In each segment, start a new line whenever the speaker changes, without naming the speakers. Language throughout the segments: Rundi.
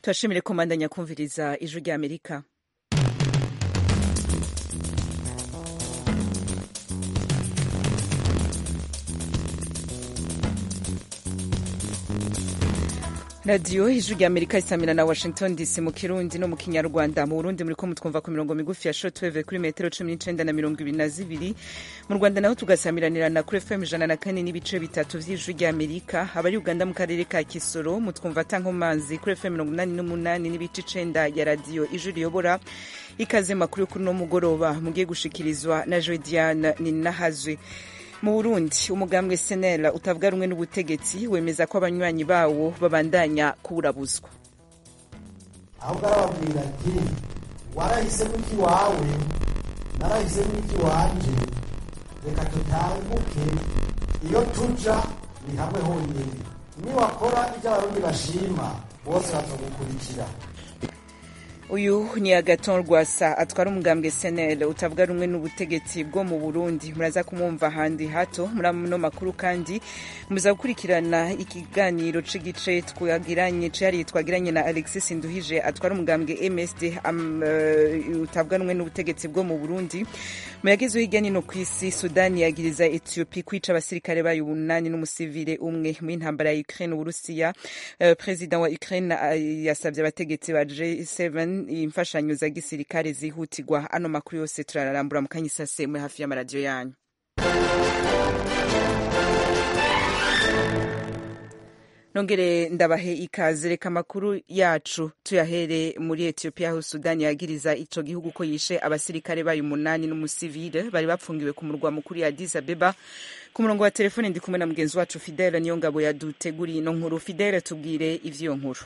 turashimire komandanya kumviriza ijwi rya amerika radiyo ijwi rya amerika isamira na washington dc mu kirundi no mu kinyarwanda mu burundi muriko mutwumva ku mirongo migufi ya shortwave kuri metero cumi n'icenda na mirongo ibiri na zibiri mu rwanda naho tugasamiranirana kuri fm ijana na kane n'ibice bitatu vy'ijwi rya amerika abari uganda mu karere ka kisoro mutwumva tankomanzi kuri fm mirongo umunani n'umunani n'ibice icenda ya radiyo ijwi riyobora ikaze makuru kuri uno mugoroba mugiye gushikirizwa na jodiane ninahazwe mu burundi umugambwe senera utavuga rumwe n'ubutegetsi wemeza ko abanywanyi bawo babandanya kuburabuzwa
ahubwo arababwira ati warahisemo iki wawe narahisemo iki wanje reka tutanguke iyo tuja ni hamwe honyine niwakora ibyo abarundi bashima bose bazogukurikira
uyu ni agaton rwasa atwara umugambwe senel utavuga rumwe n'ubutegetsi bwo mu burundi muraza kumwumva ahandi hato muri ano makuru kandi muza gukurikirana ikiganiro c'igice twagiranye cihariye twagiranye na alexis nduhije atwara umugambwe msd um, uh, utavuga rumwe n'ubutegetsi bwo mu burundi mu yagezeho hirya nino ku isi sudani yagiriza ethiopie kwica abasirikare bayo umunani n'umusivile umwe mu intambara ya ukraine uburusiya uh, perezida wa ukraine uh, yasabye abategetsi ba g7 imfashanyo za gisirikare zihutirwa ano makuru yose turararambura mu kanya isase muri hafi y'amaradiyo yanyu nongere ndabahe ikaze reka amakuru yacu tuyahere muri etiyopiya aho sudani yagiriza ico gihugu ko yishe abasirikare bayo umunani n'umusivile bari bapfungiwe ku murwa mukuru ya addis abeba ku murongo wa telefone ndi kumwe na mugenzi wacu fidele niyo ngabo yaduteguriye ino nkuru fidele tubwire ivy'iyo nkuru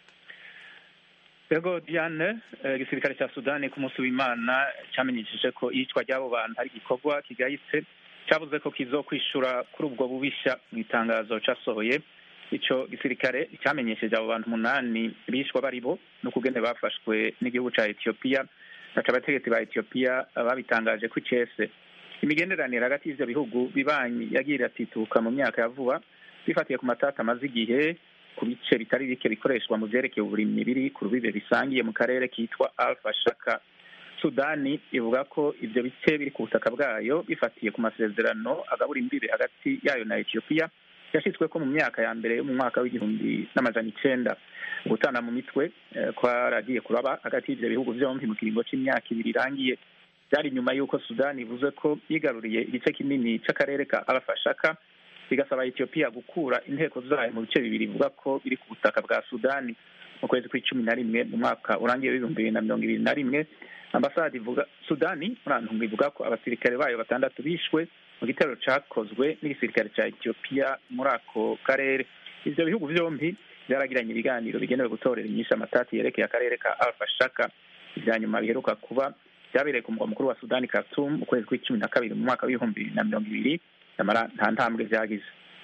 Yego Diane igisirikare cya Sudani ku munsi w'Imana cyamenyesheje ko iyicwa ry'abo bantu ari igikorwa kigayitse cyavuze ko kizokwishura kuri ubwo bubisha mu itangazo casohoye ico gisirikare cyamenyesheje abo bantu umunani bishwa bari bo n'ukugene bafashwe n'igihugu ca Ethiopia naca abategetsi ba Ethiopia babitangaje ko icese imigenderanire hagati y'ivyo bihugu bibanyi yagiye iratituka mu myaka ya vuba bifatiye ku matata amaze igihe ku bice bitari bike bikoreshwa mu vyerekeye uburimyi biri ku rubibe bisangiye mu karere kitwa alfa shaka sudani ivuga ko ivyo bice biri ku butaka bwayo bifatiye ku masezerano agabura imbibe hagati yayo na etiyopiya yashitsweko mu myaka ya mbere yo mu mwaka w'igihumbi n'amajana icenda gutana mu mitwe kwaragiye kuraba hagati y'ivyo bihugu vyompi mu kiringo c'imyaka ibiri irangiye vyari nyuma y'uko sudani ivuze ko yigaruriye igice kinini c'akarere ka alfa shaka bigasaba Ethiopia gukura inteko zayo mu bice bibiri bivuga ko biri ku butaka bwa Sudani mu kwezi kw'icumi na rimwe mu mwaka urangiye w'ibihumbi bibiri na mirongo ibiri na rimwe ambasade ivuga Sudani murantunga ivuga ko abasirikare bayo batandatu bishwe mu gitero cakozwe n'igisirikare ca Ethiopia muri ako karere ivyo bihugu vyompi vyaragiranye ibiganiro bigenewe gutorera inyishu amatati yerekeye akarere ka Alfa Shaka ivya nyuma biheruka kuba vyabereye ku mugwa mukuru wa Sudani Khartoum mu kwezi kw'icumi na kabiri mu mwaka w'ibihumbi bibiri na mirongo ibiri nta ntambwe vyagize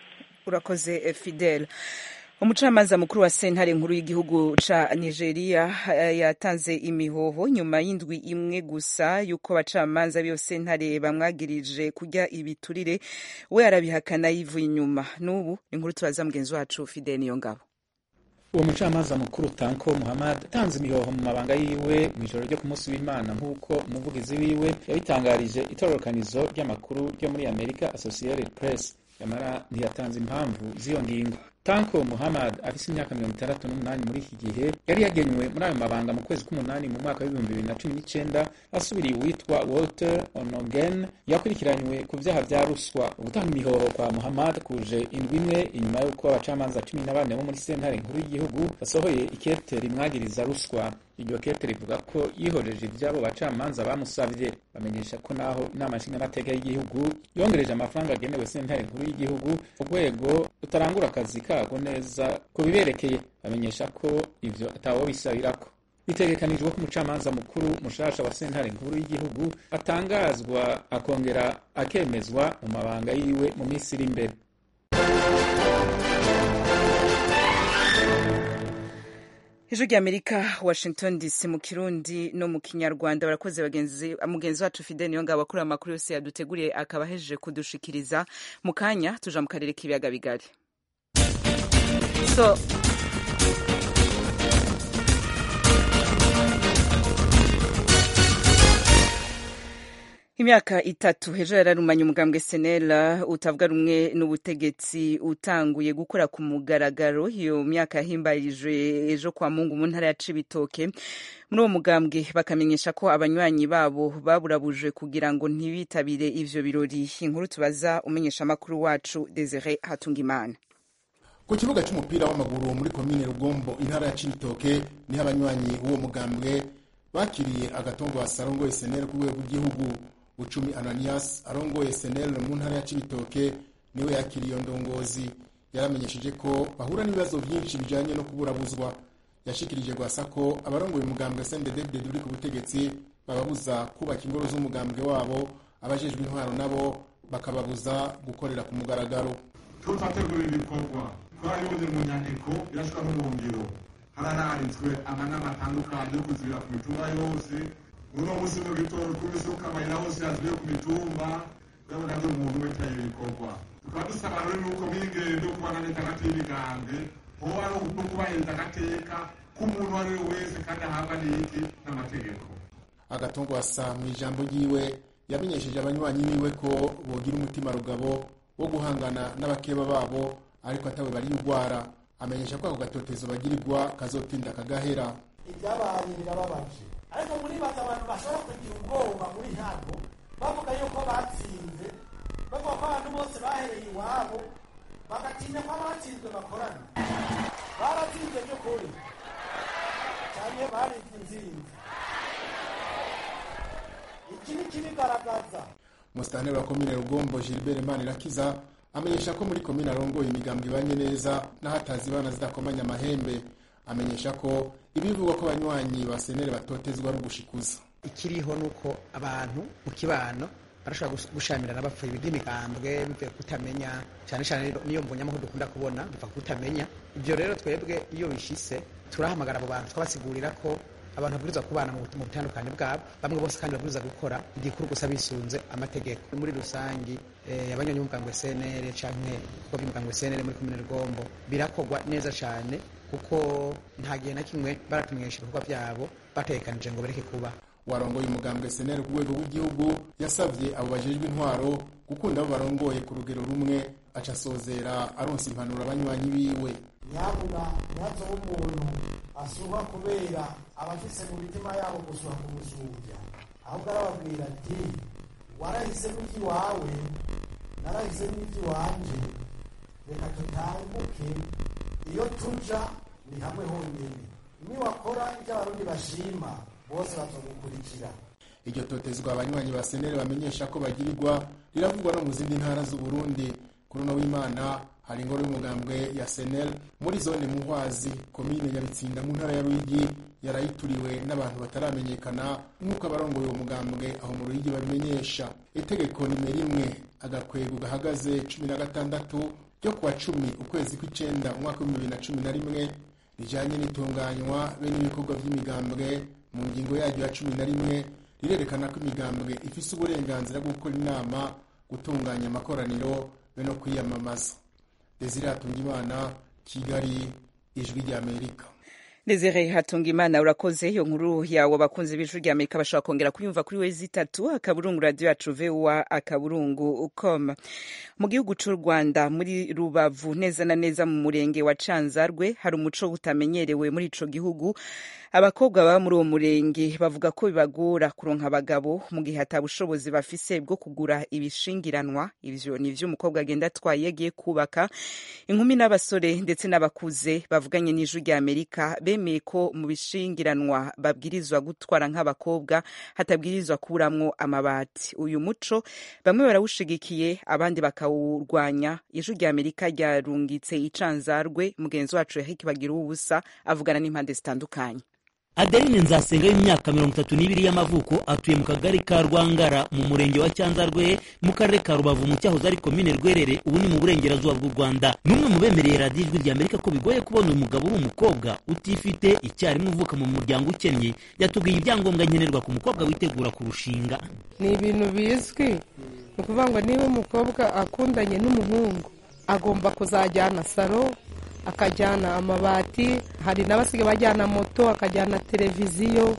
urakoze fidele umucamanza mukuru wa sentare nkuru y'igihugu ca nigeria yatanze imihoho nyuma y'indwi imwe gusa y'uko abacamanza b'iyo sentare bamwagirije kurya ibiturire we arabihakana yivuye inyuma n'ubu inkuru turaza mugenzi wacu fidele niyo ngabo
uwo mucamanza mukuru tanko muhammad atanze imihoho mu mabanga yiwe mu ijoro ryo ku munsi w'imana nk'uko umuvugizi wiwe yabitangarije itororokanizo ry'amakuru ryo muri amerika associated press yamara ntiyatanze impamvu z'iyo ngingo tanko muhammad afise imyaka mirongo itandatu n'umunani muri iki gihe yari yagenywe muri ayo mabanga mu kwezi k'umunani mu mwaka w'ibihumbi bibiri na cumi n'icenda asubiriye uwitwa walter onogen yakurikiranywe ku vyaha vya ruswa ugutanga imihoho kwa muhammad kuje indwi imwe inyuma y'uko abacamanza cumi na bane bo muri sentare nkuru y'igihugu basohoye ikete rimwagiriza ruswa iryo kete rivuga ko yihojeje ivy'abo bacamanza bamusavye bamenyesha ko naho inama nshingamateka y'igihugu yongereje amafaranga agenewe sentare nkuru y'igihugu urwego rutarangura akazi kago neza ku biberekeye bamenyesha ko ivyo atawo bisabirako bitegekanijwe ko umucamanza mukuru mushasha wa sentare nkuru y'igihugu atangazwa akongera akemezwa mu mabanga yiwe mu minsi iri imbere
ijwi rya amerika washington dc mu kirundi no mu kinyarwanda barakoze bagenzi mugenzi wacu fide niyo ngabo akora amakuru yose yaduteguriye akaba ahejeje kudushikiriza mu kanya tuja mu karere k'ibiyaga bigari so imyaka itatu hejuru yararumanye umugambwe senela utavuga rumwe n'ubutegetsi utanguye gukora ku mugaragaro iyo myaka yahimbarijwe ejo kwa mungu mu ntara ya cibitoke muri uwo mugambwe bakamenyesha ko abanywanyi babo baburabujwe kugira ngo ntibitabire ivyo birori inkuru tubaza umenyesha amakuru wacu desire hatungimana
ku kibuga cy'umupira w'amaguru muri komine rugombo intara ya cibitoke niho abanywanyi b'uwo mugambwe bakiriye agatongo arongoye senel ku rwego rw'igihugu bucumi ananias arongoye senel mu ntara ya cibitoke niwe yakiriye iyo ndongozi yaramenyesheje ko bahura n'ibibazo byinshi bijanye no kuburabuzwa yashikirije gwasa ko abarongoye umugambwe snddd uri ku butegetsi bababuza kubaka ingoro z'umugambwe wabo abajejwe intwaro nabo bakababuza gukorera ku mugaragaro
tutategura ibikorwa twarabibuze mu nyandiko irashika no mu ngiro hararanditswe amanama atandukanye yo kuzibira ku mitumba yose uno munsi mu gitondo tw'imisuka amayira hose yazibiye ku mitumba urabona ko umuntu wese ibikorwa tukaba dusaba rero nuko mw'ingendo kubana leta hagati y'imigambwe hoba no kubahiriza agateka k'umuntu uwo ari we wese kandi ahabwa n'iki n'amategeko
agatongo asa mu ijambo ryiwe yamenyesheje abanywanyi biwe ko bogira umutima rugabo wo guhangana n'abakeba babo ariko atawe bari urwara amenyesha ko ako gatotezo bagirirwa kazotinda kagahera
ibyabaye birababaje ariko muri baza abantu bashobora kugira ubwoba muri hano bavuga yuko batsinze bavuga ko abantu bose bahereye iwabo bagatinya ko abatsinzwe bakorana baratsinze by'ukuri cyane barinze inzinzi iki ni kibigaragaza
musitanteri wa komine rugombo gilbert manirakiza amenyesha ko muri komine arongoye imigambi ibanye neza n'ahatazi ibana zidakomanya amahembe amenyesha ko ibivugwa ko abanywanyi ba senere batotezwa ari ugushikuza
ikiriho ni uko abantu mu kibano barashobora gushamirana bapfuye iby'imigambwe bivuye kutamenya cyane cyane niyo mbonyamahoro dukunda kubona biva kutamenya ibyo rero twebwe iyo bishise turahamagara abo bantu twabasigurira ko abantu babwirizwa kubana mu butandukanye bwabo bamwe bose kandi babwirizwa gukora igikuru gusa bisunze amategeko muri rusangi abanywanyi b'umugambwe cnr canke kuko by'umugambwe cnr muri komine rugombo birakorwa neza cyane kuko nta gihe na kimwe baratumenyesha ibikorwa byabo batekanije ngo bareke kuba
warongoye umugambwe seneri ku rwego rw'igihugu yasabye abo bajejwe intwaro gukunda abo barongoye ku rugero rumwe aca asozera aronsa impanuro abanywanyi biwe
nyabuna ntihaze umuntu asuha kubera abafise mu mitima yabo gusuha kumusuvya ahubwo arababwira ati warahisemo iby'iwawe narahisemo iby'iwanje reka tutanguke iyo tuja ni hamwe honyine niwakora ibyo abarundi bashima bose bazogukurikira
iryo totezwa abanywanyi ba senere bamenyesha ko bagirirwa riravugwa no mu zindi ntara z'uburundi kuri uno w'imana hari ingoro y'umugambwe ya senel muri zone muhwazi komine nyabitsinda mu ntara ya ruyigi yarayituriwe n'abantu bataramenyekana nk'uko abarongoye uwo mugambwe aho mu ruyigi babimenyesha itegeko nimero imwe agakwego gahagaze cumi na gatandatu ryo kuwa cumi ukwezi kw'icenda umwaka w'ibihumbi bibiri na cumi na rimwe rijanye n'itunganywa be n'ibikorwa by'imigambwe mu ngingo yaryo ya cumi na rimwe rirerekana ko imigambwe ifise uburenganzira bwo gukora inama gutunganya amakoraniro be no kwiyamamaza desire hatungimana kigali ijwi ry'amerika
Desire Hatungimana urakoze iyo nkuru yawe abakunzi b'ijwi rya Amerika bashobora kongera kuyumva kuri wezi itatu akaburungu radio yacu VOA akaburungu com mu gihugu c'u Rwanda muri Rubavu neza na neza mu murenge wa Canzarwe hari umuco utamenyerewe muri ico gihugu abakobwa baba muri uwo murenge bavuga ko bibagora kuronka abagabo mu gihe ata bushobozi bafise bwo kugura ibishingiranwa ivyo ni vyo umukobwa agenda atwaye agiye kubaka inkumi n'abasore ndetse n'abakuze bavuganye n'ijwi rya Amerika bemeye ko mu bishingiranwa babwirizwa gutwara nk'abakobwa hatabwirizwa kuburamwo amabati uyu muco bamwe barawushigikiye abandi bakawurwanya ijwi rya Amerika ryarungitse icanzarwe mugenzi wacu Eric bagira ubusa avugana n'impande zitandukanye
adeline nzasenga y'imyaka mirongo itatu n'ibiri y'amavuko atuye mu kagari ka rwangara mu murenge wa cyanzarwe mu karere ka rubavu mu cyahoze ari komine rwerere ubu ni mu burengerazuba bw'u rwanda ni umwe mu bemereye radiyo ijwi ry'amerika ko bigoye kubona umugabo uri umukobwa utifite icyarimwe uvuka mu muryango ukennye yatubwiye ibyangombwa nkenerwa ku mukobwa witegura kurushinga
ni ibintu bizwi ni ukuvuga ngo niba umukobwa akundanye n'umuhungu agomba kuzajyana saro akajyana amabati hari n'abasigaye bajyana moto akajyana televiziyo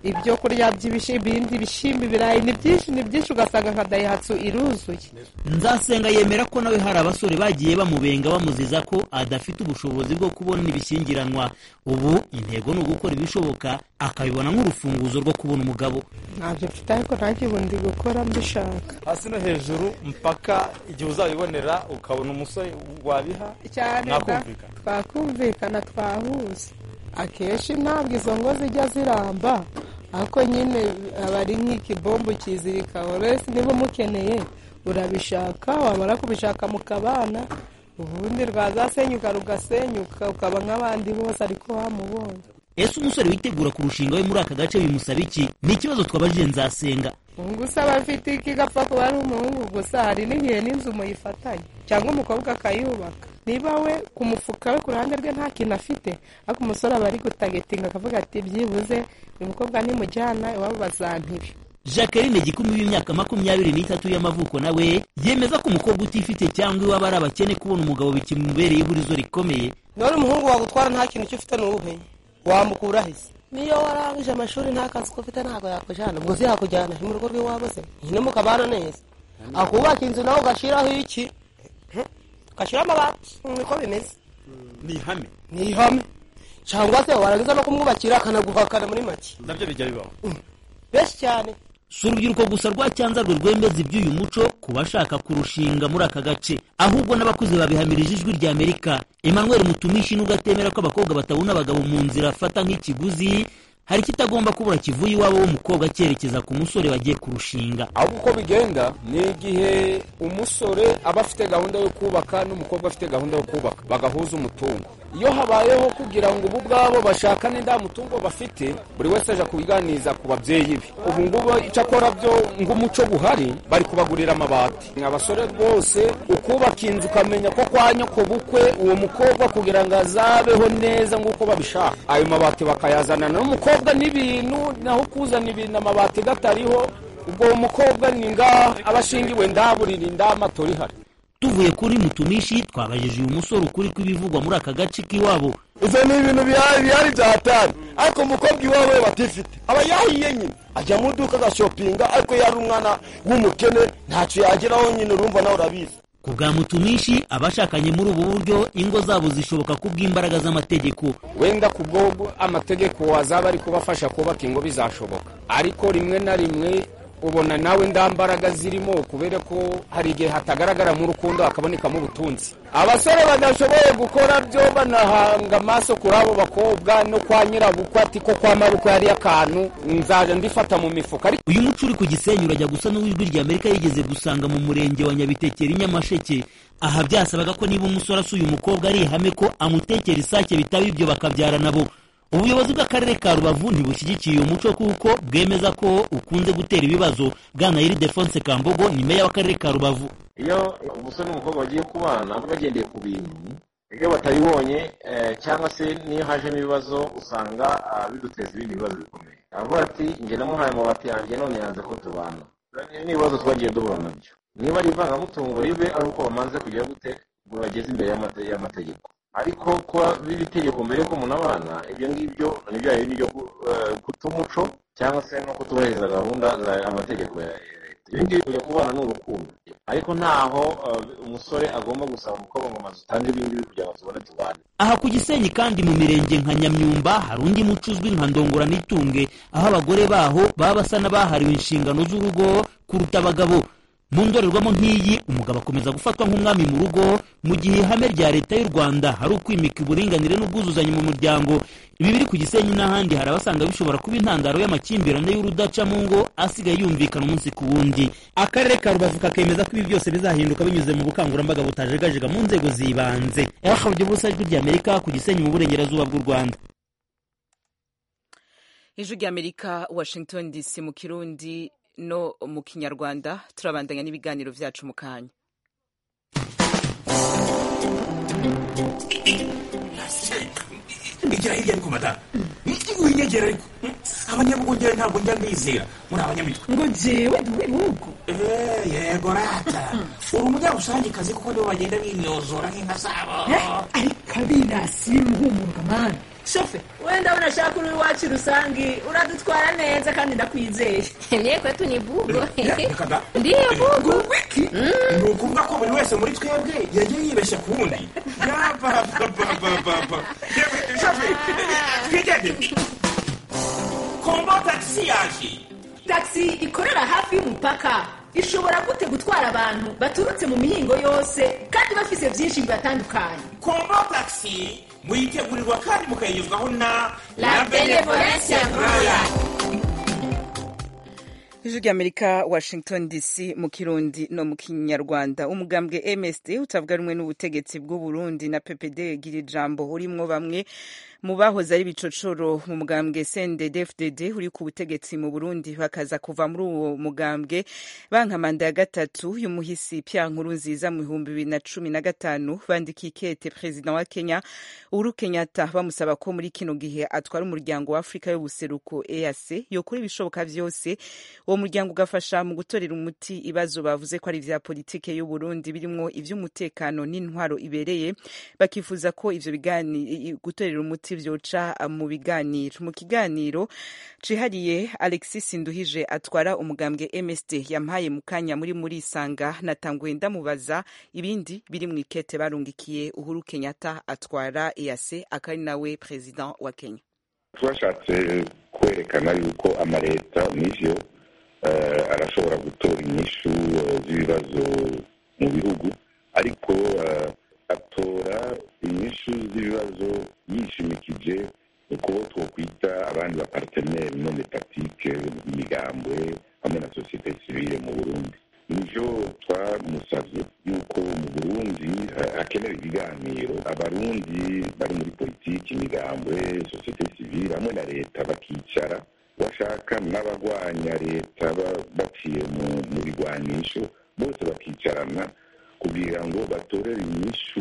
ibyo kurya by'ibishimbo ibindi bishimbo ibirayi ni byinshi ni byinshi ugasanga nka dayihatsu iruzuye
nzasenga yemera ko nawe hari abasore bagiye bamubenga bamuziza ko adafite ubushobozi bwo kubona ibishyingiranwa ubu intego ni ugukora ibishoboka akabibona nk'urufunguzo rwo kubona umugabo
ntabyo mfite ariko nanjye ubu ndi gukora mbishaka
hasi no hejuru mpaka igihe uzabibonera ukabona umusore wabiha
cyane da
mwakumvikana
twakumvikana twahuza akenshi ntabwo izo ngo zijya ziramba ariko nyine aba ari nk'ikibombo kizirika wese niba umukeneye urabishaka wamara kubishaka mukabana ubundi rwazasenyuka rugasenyuka ukaba nk'abandi bose ariko wamubonye
ese umusore witegura kurushinga we muri aka gace bimusaba iki ni ikibazo twabajije nzasenga
gusa aba afite iki gapfa kuba ari umuhungu gusa hari n'igihe n'inzu muyifatanye cyangwa umukobwa akayubaka niba we ku mufuka we ku ruhande rwe nta kintu afite ariko umusore aba ari gutagetinga akavuga ati byibuze uyu mukobwa nimujyana iwabo bazampibe
jacqueline gikumi w'imyaka makumyabiri n'itatu y'amavuko nawe yemeza ko umukobwa utifite cyangwa iwaba ari abakene kubona umugabo bikimubereye ihurizo rikomeye
none umuhungu wagutwara nta kintu icyo ufite ni uwuhe wamukura hese niyo warangije amashuri nta kazi ko ufite ntabwo yakujyana ubwo se yakujyana mu rugo rw'iwabo se nyine mukabana neza akubaka inzu nawe ugashyiraho iki ugashyiraho amabati niko bimeze
ni ihame
ni ihame cyangwa se warangiza no kumwubakira akanaguhakana muri make
nabyo bijya bibaho
benshi cyane
si urubyiruko gusa rwa cyanzarwe rwemeza iby'uyu muco ku bashaka kurushinga muri aka gace ahubwo n'abakuze babihamirije ijwi rya amerika emmanuel mutumishi nubwo atemera ko abakobwa batabona abagabo mu nzira afata nk'ikiguzi hari ikitagomba kubura kivuye iwabo w'umukobwa cyerekeza ku musore bagiye kurushinga
ahubwo uko bigenda ni igihe umusore aba afite gahunda yo kubaka n'umukobwa afite gahunda yo kubaka bagahuza umutungo iyo habayeho kugira ngo ubu bwabo bashakane nta mutungo bafite buri wese aje kubiganiza ku babyeyi be ubu ngubu icyo akora byo ng'umuco buhari bari kubagurira amabati abasore rwose ukubaka inzu ukamenya ko kwa nyoko bukwe uwo mukobwa kugira ngo azabeho neza nk'uko babishaka ayo mabati bakayazana n'umukobwa n'ibintu naho kuzana ibintu amabati gatariho ubwo uwo mukobwa ni ngaha aba ashingiwe ndaburira ndamatora ihari
tuvuye kuri mutumishi twabajije uyu musore ukuri kw'ibivugwa muri aka gace k'iwabo
ivyo ni ibintu bihari bihari vya hatari ariko umukobwa iwawe batifite aba yahiye nyine ajya mu duka agashopinga ariko yari umwana w'umukene ntacyo yageraho nyine urumva nawe urabizi
ku bwa mutumishi abashakanye muri ubu buryo ingo zabo zishoboka ku bw'imbaraga z'amategeko
wenda ku bwo amategeko azaba ari kubafasha kubaka ingo bizashoboka ariko rimwe na rimwe ubona nawe nda mbaraga zirimo kubera ko hari igihe hatagaragara mu rukundo hakabonekamo ubutunzi abasore badashoboye gukora byo banahanga amaso kuri abo bakobwa no kwa nyirabukwe ati ko kwa mabukwe hariyo akantu nzaja ndifata mu mifuka ariko
uyu muco uri ku gisenyi urajya gusa n'uw'ijwi rya amerika yigeze gusanga mu murenge wa nyabitekeri nyamasheke aha byasabaga ko niba umusore asuye umukobwa ari ihame ko amutekera isake bitaba ibyo bakabyara nabo ubuyobozi bw'akarere ka rubavu ntibushyigikiye uyu muco kuko bwemeza ko ukunze gutera ibibazo bwana yiri defonse kambogo ni meya w'akarere ka rubavu
iyo umusore n'umukobwa bagiye kubana bagendeye ku bintu iyo batabibonye cyangwa se niyo hajemo ibibazo usanga biduteza ibindi bibazo bikomeye avuga ati njye namuhaye amabati yanjye none yanze ko tubana n'ibibazo twagiye duhura nabyo niba ari ivangamutungo ribe ari uko bamanze kujya gute ngo bageze imbere y'amategeko ariko kuba biba itegeko mbere ko umuntu abana ibyo ngibyo ni bya bindi byo guta umuco cyangwa se no kutubahiriza gahunda amategeko ya leta ibi ngibi kujya kubana ni urukundo ariko ntaho umusore agomba gusaba umukobwa ngo maze utange ibi ngibi kugira ngo tubone tubane
aha ku gisenyi kandi mu mirenge nka nyamyumba hari undi muco uzwi nka ndongora n'itunge aho abagore baho baba basa n'abahariwe inshingano z'urugo kuruta abagabo mu ndorerwamo nk'iyi umugabo akomeza gufatwa nk'umwami mu rugo mu gihe ihame rya leta y'u rwanda hari ukwimika uburinganire n'ubwuzuzanye mu muryango ibi biri ku gisenyi n'ahandi hari abasanga bishobora kuba intandaro y'amakimbirane y'urudaca mu ngo asigaye yumvikana umunsi ku wundi akarere ka rubavu kakemeza ko ibi byose bizahinduka binyuze mu bukangurambaga butajegajega mu nzego z'ibanze yahabye ubusa ijwi ry'amerika ku gisenyi mu burengerazuba bw'u rwanda
ijwi ry'amerika washington dc mu kirundi no mu kinyarwanda turabandanya n'ibiganiro byacu mu kanya
igira hirya ariko madamu winyegera ariko abanyabugongera ntabwo njya mbizera muri abanyamitwe
ngo jewe ndi uw'ibihugu
yego rata uri umunyarusangikazi kuko nibo bagenda bimyozora nk'inka zabo
ariko abirasi bimuhumuruka mani shofe wenda unashaka uri iwacu rusangi uradutwara neza kandi ndakwizeye
Mie kwetu ni bugo.
Kada.
Ndiyo bugo.
wiki ni ukuvuga ko buri wese muri twebwe yagiye yibeshya ku wundi yapapapapapa shofe twigende kombo tagisi yaje
taxi ikorera hafi y'umupaka ishobora gute gutwara abantu baturutse mu mihingo yose kandi bafise byinshi bibatandukanye
kombo tagisi muyitegurirwa kandi mukayigezwaho na
La Benevolencia Royal.
ijwi ry'amerika washington dc mu kirundi no mu kinyarwanda umugambwe msd utavuga rumwe n'ubutegetsi bw'uburundi na ppd gira ijambo urimwo bamwe mu bahoze ari bicocoro mu mugambwe cndd uri ku butegetsi mu burundi bakaza kuva muri uwo mugambwe banka manda ya gatatu y'umuhisi pya nkuru nziza mu bihumbi bibiri na cumi na gatanu bandikiye ikete perezida wa kenya uhuru kenyatta bamusaba ko muri kino gihe atwara umuryango wa afurika y'ubuseruko eac yokora ibishoboka vyose uwo muryango ugafasha mu gutorera umuti ibibazo bavuze ko ari ivya politike y'uburundi birimwo ivy'umutekano n'intwaro ibereye bakifuza ko ivyo bigani gutorera umuti vyoca mu biganiro mu kiganiro cihariye alexis nduhije atwara umugambwe msd yampaye mu kanya muri muri isanga natanguye ndamubaza ibindi biri mu ikete barungikiye uhuru kenyatta atwara eac akari nawe president wa kenya
twashatse kwerekana yuko amaleta n'ivyo eh, arashobora gutora inyishu eh, z'ibibazo mu bihugu ariko eh, atora inyishu z'ibibazo yishimikije ukubo twokwita abandi baparteneri none patike imigambwe hamwe na sosiyete sivile mu burundi nivyo twamusavye yuko mu burundi eh, hakenewe ibiganiro abarundi bari muri politiki imigambwe sosiyete sivile hamwe na leta bakicara bashaka n'abagwanya leta ba- baciye mu mu bigwanisho bose bakicarana kugira ngo batorere inyishu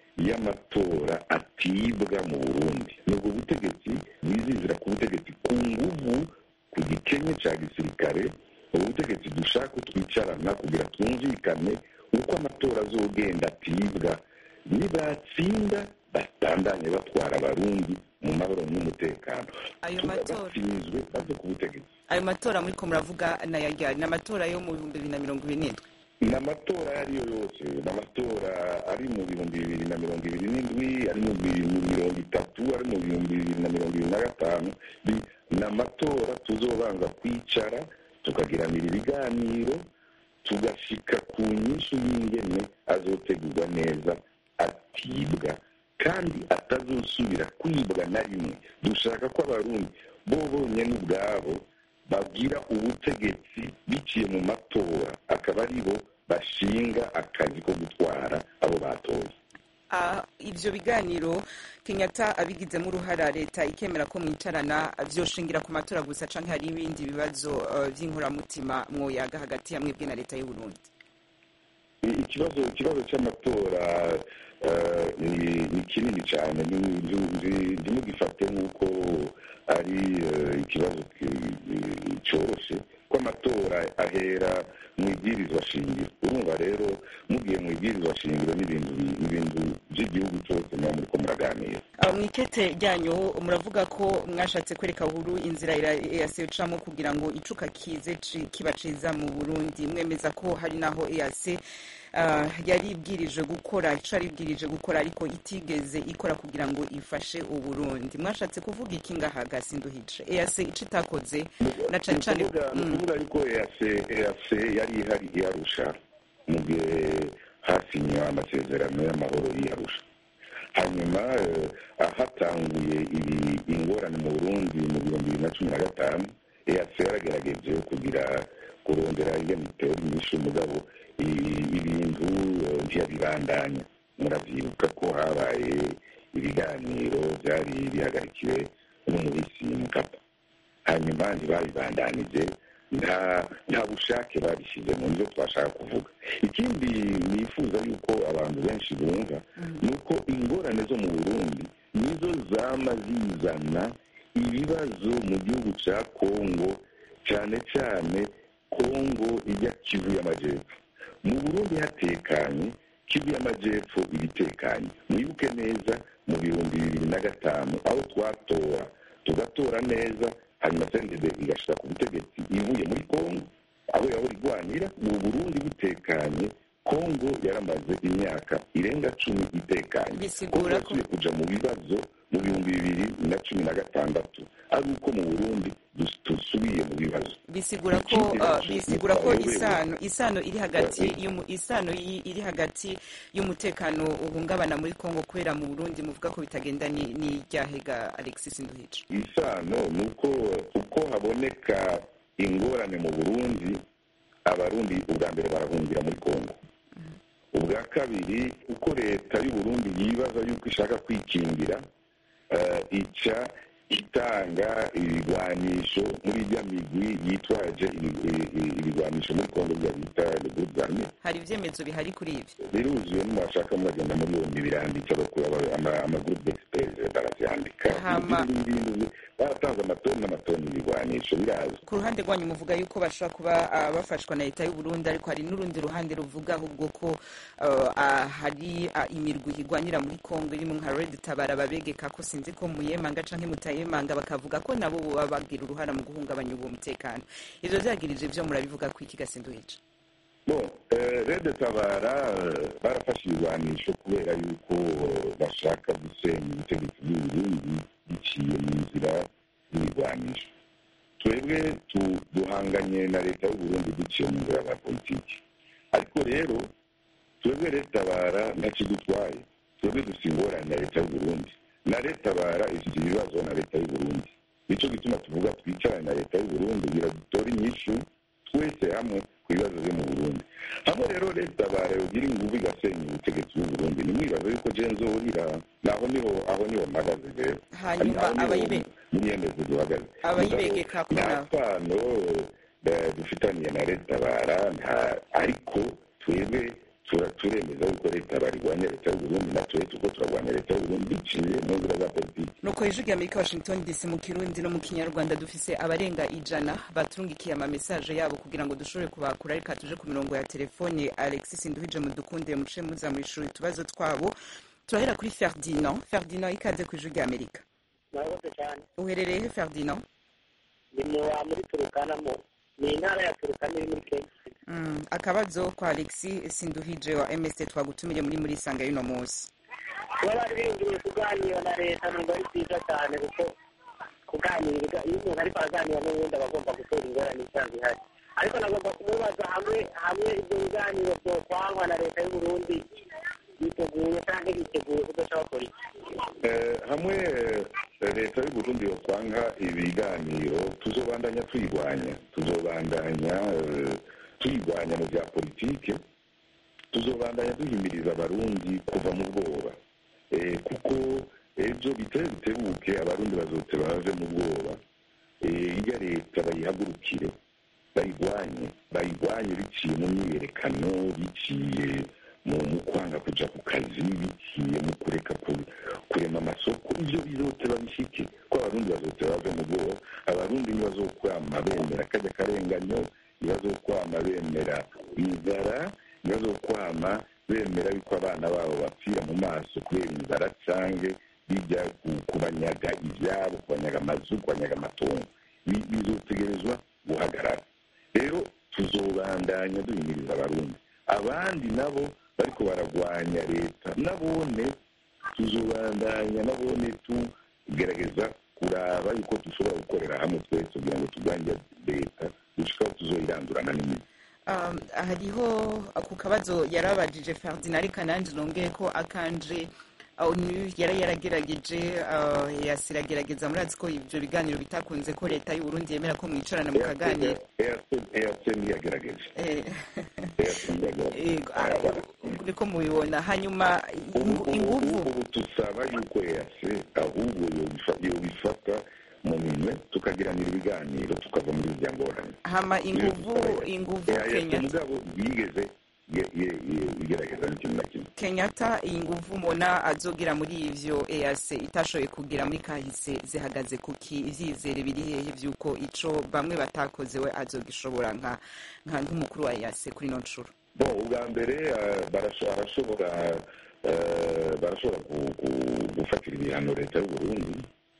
y'amatora atibwa mu burundi ni ubwo butegetsi bwizizira ku butegetsi ku nguvu ku gikenye ca gisirikare ubu butegetsi dushaka ko twicarana kugira twumvikane uko amatora azogenda atibwa nibatsinda batandanye batwara abarundi mu mahoro n'umutekano
Ayo
Tuba
matora.
batsinzwe bave ku butegetsi
ayo matora muriko muravuga nayajyari ni amatora yo mu bihumbi bibiri na mirongo ibiri n'indwi
ni amatora ayo ariyo yose ni amatora ari mu bihumbi bibiri na mirongo ibiri n'indwi ari mu bihumbi mirongo itatu ari mu bihumbi bibiri na mirongo ibiri na gatanu Bi- ni amatora tuzobanza kwicara tukagiranira ibiganiro tugashika ku nyinshi y'ingene azotegurwa neza atibwa kandi atazosubira kwibwa na rimwe dushaka ko abarundi bo bonyene ubwabo babwira ubutegetsi biciye mu matora akaba ari bo bashinga akazi ko gutwara abo batoye
Ah, ivyo biganiro kenyatta abigizemo uruhara leta ikemera ko mwicarana vyoshingira ku matora gusa canke hari ibindi bibazo uh, vy'inkoramutima mwoyaga hagati ya mwebwe na leta y'uburundi
I- ikibazo ikibazo cy'amatora eh, ni ni kinini cyane ni- nzi- nzi- ntimugifate nk'uko ari eh, ikibazo ki- cyoroshye ko amatora ahera mu ibwirizwa shingiro urumva rero mugiye mu ibwirizwa shingiro n'ibintu bi- ibintu by'igihugu cyose muba muriko muraganira
Uh, mwikete ryanyu muravuga ko mwashatse kwereka uhuru inzira eac ucamo kugira ngo icuka kize ci- kiba ciza mu burundi mwemeza ko hari naho eac uh, yari ibwirije gukora ico yari ibwirije gukora ariko itigeze ikora kugira ngo ifashe uburundi mwashatse kuvuga iki ngaha gasinduhice eac ico itakoze na cane cane
ni ukuvuga yuko EAC EAC yari ihari iyarusha mu gihe hasinywa amasezerano y'amahoro y'iyarusha hanyuma eh, hatanguye ibi ingorane mu burundi mu bihumbi bibiri na cumi na gatanu EAC yaragerageje kugira kurondera ingene itera inyishu mugabo i- ibintu eh, ntiyabibandanya muravyibuka ko habaye ibiganiro byari bihagarikiwe n'umuhisi mukapa hanyuma ntibabibandanije nta nta bushake babishyizemo nibyo twashaka kuvuga ikindi nifuza yuko abantu benshi bumva ni uko ingorane zo mu burundi nizo zama zizana ibibazo mu gihugu cya kongo cyane cyane kongo ijya kivu y'amajyepfo mu burundi hatekanye kivu y'amajyepfo ibitekanye mwibuke neza mu bihumbi bibiri na gatanu aho twatora tugatora neza hanyuma sendede igashira ku butegetsi ivuye muri kongo aho yahora igwanira mu burundi butekanye kongo yaramaze imyaka irenga cumi itekanye
Bisigura ko-
yasubiye kuja mu bibazo mu bihumbi bibiri na cumi na gatandatu ari uko mu burundi dus- dusubiye mu bibazo
bisigura ko uh, bisigura ko isano isano iri hagati y'umu- isano yi- iri hagati y'umutekano uhungabana muri Kongo kubera mu Burundi muvuga ko bitagenda ni ni ryahega Alexis Nduhije
isano ni uko uko haboneka ingorane mu burundi abarundi ubwa mbere barahungira muri kongo ubwa kabiri uko leta y'uburundi yibaza yuko ishaka kwikingira eh, ica itanga ibigwanisho muri rya migwi yitwaje ibi- ibi- ibi- ibigwanisho muri kongo bya bita le groupe armé
hari ibyemezo bihari kuri ivyo
biruzuye nimwashaka muragenda muri yombi biranditse bakura amagroupe d'experts baravyandika
Hama-
Ibindi bintu baratanze amatoni n'amatoni y'ibigwanisho birazwi
ku ruhande rwanyu muvuga yuko bashobora kuba uh, bafashwa na leta y'u Burundi ariko hari n'urundi ruhande ruvuga ahubwo ko uh, uh, hari uh, imirwi igwanira muri Kongo irimo nka Red Tabara babegeka ko sinzi ko muyemanga canke mutayemanga bakavuga ko nabo baba bagira uruhara mu guhungabanya uwo mutekano ivyo vyagirije ivyo murabivuga ko iki gasinduhije
bon eh, rede tabara eh, barafashe ibigwanisho kubera yuko eh, bashaka gusenya ubutegetsi bw'uburundi biciye mu nzira y'ibigwanisho twebwe tu- duhanganye na leta y'uburundi duciye mu nzira za politiki ariko rero twebwe leta tabara ntakidutwaye twebwe dufite ingorane na leta y'uburundi na leta tabara ifite ibibazo na leta y'uburundi nicyo gituma tuvuga twicarane na leta y'uburundi kugira dutore inyishu twese hamwe ku bibazo byo mu burundi hamwe rero leta tabara yogira ingufu igasenya ubutegetsi bw'uburundi nimwibaza yuko je nzohurira naho niho aho niho mpagaze rero
Hanyuma
Aho niho
abayibe-
munyemezo duhagaze
abayibegeka ko
nta
nabo
sano eh, dufitaniye na leta tabara nta ariko twebwe tura- turemeza yuko leta tabara irwanya leta y'uburundi natwe tuko turarwanya leta y'uburundi biciye mu nzira za politiki
nuko ijwi rya amerika washington dc mu kirundi no mu kinyarwanda dufise abarenga ijana baturungikiye amamesaje yabo kugira ngo dushobore kubakura reka tuje ku mirongo ya telefone alexis nduhije mudukunde muce muza mwishura utubazo twabo turahera kuri ferdinand ferdinand ikaze ku ijwi rya amerika
murakoze cyane
uherereye he ferdinand
ni mu muri turukanamo ni intara ya turukana iri muri kenya
mm, akabazo kwa alexis sinduhije wa mst twagutumire muri muri sanga y'uno munsi
kuba bari biyumviriye kuganira na leta numva ari byiza cyane kuko kuganira iyo umuntu ariko araganira n'ubundi aba agomba gutora ingorane isanzwe ihari ariko nagomba kumubaza hamwe hamwe ibyo biganiro byokwangwa na leta y'uburundi biteguye cyangwa biteguye kudashaka bakora iki
Eh, hamwe eh, leta y'uburundi yokwanga ibiganiro tuzobandanya tuyirwanya tuzobandanya eh, tuyirwanya mu bya politike tuzobandanya duhimiriza abarundi kuva mu bwoba Eh, kuko ejo biteye bitebuke abarundi bazotse bave mu bwoba Eh, irya leta bayihagurukire bayirwanye bayirwanye biciye mu myiyerekano biciye mu mu kwanga kuja ku kazi biciye mu kureka ku- kurema amasoko ivyo bizote babishike ko abarundi bazote bave mu bwoba abarundi ntibazokwama bemera kajya karenganyo ntibazokwama bemera inzara ntibazokwama bemera yuko abana babo bapfira mu maso kubera inzara cange bijya ku- kubanyaga ivyabo kubanyaga amazu kubanyaga amatongo Bi- bizotegerezwa guhagarara rero tuzobandanya duhimiriza abarundi abandi nabo bariko baragwanya leta nabone tuzobandanya nabone tugerageza kuraba yuko dushobora gukorera hamwe twese kugira ngo turwanye leta gushikaho tuzoyirandurana n'imizi
um, hariho ku kabazo yarabajije ferdinand reka nanjye nongeye ko akanje onu yari yaragerageje uh, yasiragerageza murazi ko ibyo biganiro bitakunze ko leta y'uburundi yemera ko mwicarana mukaganira
eyase ntiyagerageje
Eh,
eyase ntiyagerageje
Yego, ah, niko mubibona hanyuma ingu- inguvu
ubu tusaba yuko eyase ahubwo yobifa- yobifata mu minwe tukagiranira ibiganiro tukava muri irya ngorane
hama inguvu inguvu
eyase
kenyatta
mugabo yigeze ye- ye- ye- igerageza n'ikintu na kimwe
kenyatta iyi nguvu mubona azogira muri ivyo ease itashoboye kugira muri kahise zihagaze kuki ivyizere biri hehe vy'uko ico bamwe batakoze we azogishobora nka nka nk'umukuru wa ease kuri ino nshuro
bon ubwa mbere eh, barasho- barashobora eh, barashobora gu- gu- gufatira ibihano leta y'uburundi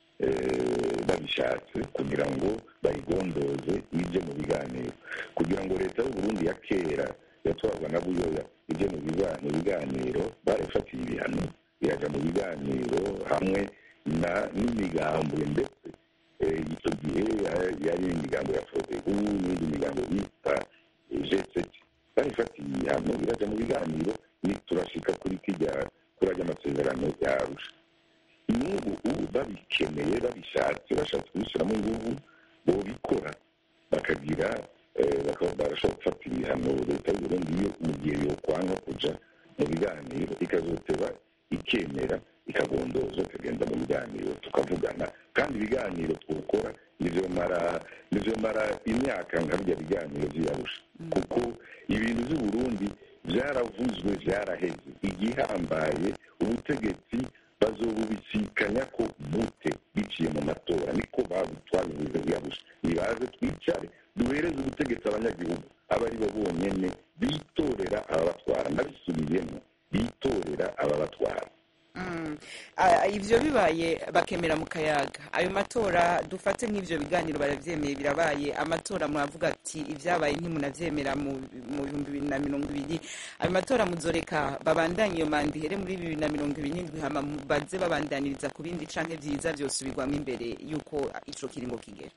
eh, babishatse kugira ngo bayigondoze ije mu biganiro kugira ngo leta y'uburundi ya kera yatwarwa na buyoya ije mu biga- mu biganiro barayifatiye ibihano iraja mu biganiro hamwe na n'imigambwe ndetse eh, icyo gihe ya- yari imigambo ya frodebu n'indi migambo bita gsec barifatiye ibihano biraja mu biganiro ni turashika kuri kijya kuri ajya amasezerano yarusha n'ubu ubu babikeneye babishatse bashatse kubishyiramo inguvu bobikora bakagira eh, bakaba barashobora gufata ibihano leta y'uburundi iyo mu gihe yokwanga kuja mu biganiro ikazoteba ikemera ikagondoza ikagenda mu biganiro tukavugana kandi ibiganiro twokora nizomara nizomara imyaka nka bya biganiro vy'iyarusha kuko ibintu vy'uburundi vyaravuzwe vyaraheze igihambaye ubutegetsi bazobubisikanya ko bute biciye mu matora niko babitwabivuze vyarusha nibaze twicare duhereze ubutegetsi abanyagihugu aba ari bo bonyene bitorera ababatwara nabisubiyemo bitorera ababatwara
Mm. Ah, ivyo bibaye bakemera mu kayaga ayo matora dufate nk'ivyo biganiro baravyemeye birabaye amatora muravuga ati ivyabaye ntimunavyemera mu mu bihumbi bibiri na mirongo ibiri ayo matora muzoreka babandanye iyo manda ihere muri bibiri na mirongo ibiri n'indwi hama mu- baze babandaniriza ku bindi canke vyiza vyosubirwamo imbere yuko ico kiringo kigera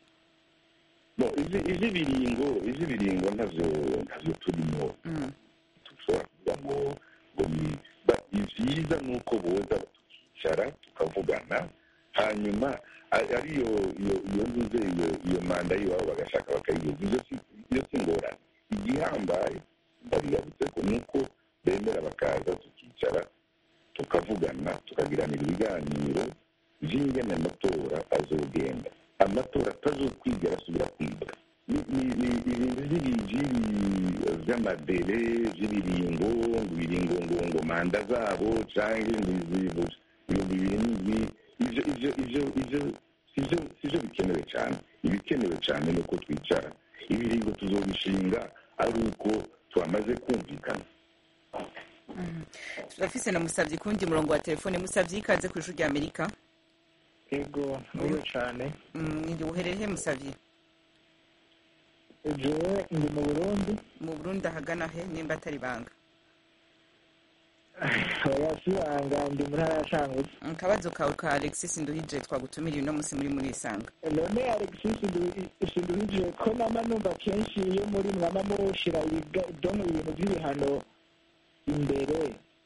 bo izi- ivy'ibiringo ivy'ibiringo ntavyo ntavyo turimo
Mm.
dushobora kuvuga ngo ngo ni ba- ivyiza ni uko boza tukicara tukavugana hanyuma a- ariyo iyo iyo nzuze iyo iyo manda y'iwabo bagashaka bakayiyoza ivyo si iyo si ingorane igihambaye ndabiyabutse ko ni uko bemera bakaza tukicara tukavugana tukagiranira ibiganiro vy'ingene amatora azogenda amatora atazokwigera asubira kwibwa ni- ni- ni ibintu vy'ibiji vy'amadere vy'ibiringo ngo ibiringo ngo ngo manda zabo canke ngizibo ibihumbi bibiri n'indwi ivyo ivyo ivyo ivyo sivyo sivyo bikenewe cane ibikenewe cane ni uko twicara ibiringo tuzobishinga ari uko twamaze kumvikana
turafise na musavyi kundi murongo wa telefone musavyi ikaze ku ijuru rya amerika
ego niyo cyane
ndi uherereye musavyi
jewe ndi mu burundi
mu burundi ahagana he nimba atari banga
yasibanga ndi mu ntara ya cangutse
akabazo kawe ka alexis nduhije twagutumiriye uno munsi muri muri isanga
none alexis sinduhije ko nama numva kenshi iyo muri mwama mushira ibiga- dono ibintu by'ibihano imbere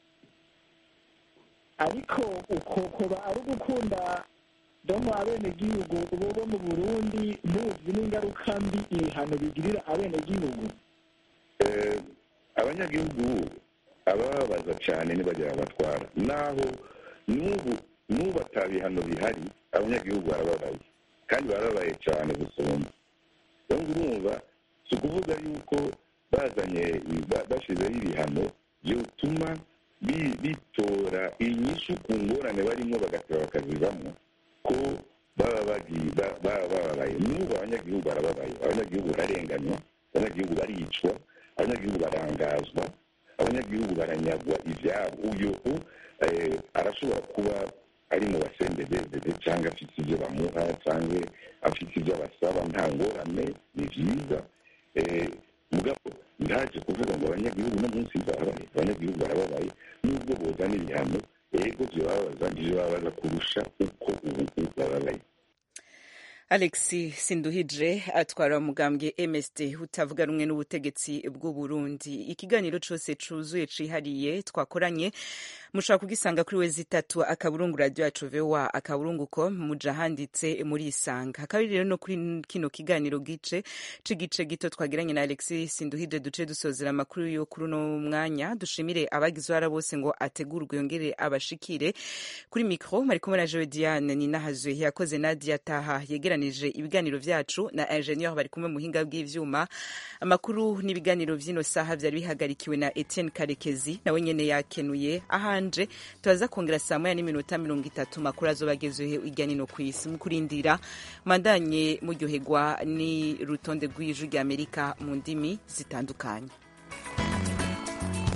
ariko uko kuba ari ugukunda domo abenegihugu bo bo mu burundi muzi n'ingaruka mbi ibihano bigirira abenegihugu
Eh, abanyagihugu abababaza cyane ntibagira abatwara naho n'ubu n'ubu atabihano bihari abanyagihugu barababaye kandi barababaye cyane gusumba rero urumva si ukuvuga yuko bazanye ba- bashyizeho ibihano byotuma bi- bitora inyishu ku ngorane barimo bagateba bakazivamo ko baba bagiye ba- baba bababaye n'ubu abanyagihugu barababaye abanyagihugu bararenganywa abanyagihugu baricwa abanyagihugu barangazwa abanyagihugu baranyagwa ibyabo uyu eh, arashobora kuba ari mu basendedezede cyangwa afite ibyo bamuha cyangwa afite ibyo abasaba nta ngorane ni byiza Eh, mugabo ntaje kuvuga ngo abanyagihugu no munsi barabaye abanyagihugu barababaye nubwo bozana ibihano ego byobabaza ntibyobabaza kurusha uko ubu bababaye
alex sinduhije atwara umugambwe msd utavuga rumwe n'ubutegetsi bw'u burundi ikiganiro cyose cyuzuye cihariye twakoranye mushobora kugisanga kuri we zitatu akaburungu radio yacu voa akaburungu com muja handitse muri isanga hakaba rero no kuri kino kiganiro gice c'igice gito twagiranye na alex sinduhije duce dusozera amakuru yo kuri uno mwanya dushimire abagize uruhara bose ngo ategurwe yongere abashikire kuri mikro mari kumwe na jewe diane ninahazwe yakoze nadia taha yegeranije ibiganiro vyacu na ingenieur bari kumwe muhinga bw'ivyuma amakuru n'ibiganiro vy'ino saha vyari bihagarikiwe na etienne karekezi nawe nyene yakenuye ahanje turaza kongera saa moya n'iminota mirongo itatu makuru azobagezeho hirya nino kw'isi mu kurindira mandanye muryoherwa n'urutonde rw'ijwi ry'amerika mu ndimi zitandukanye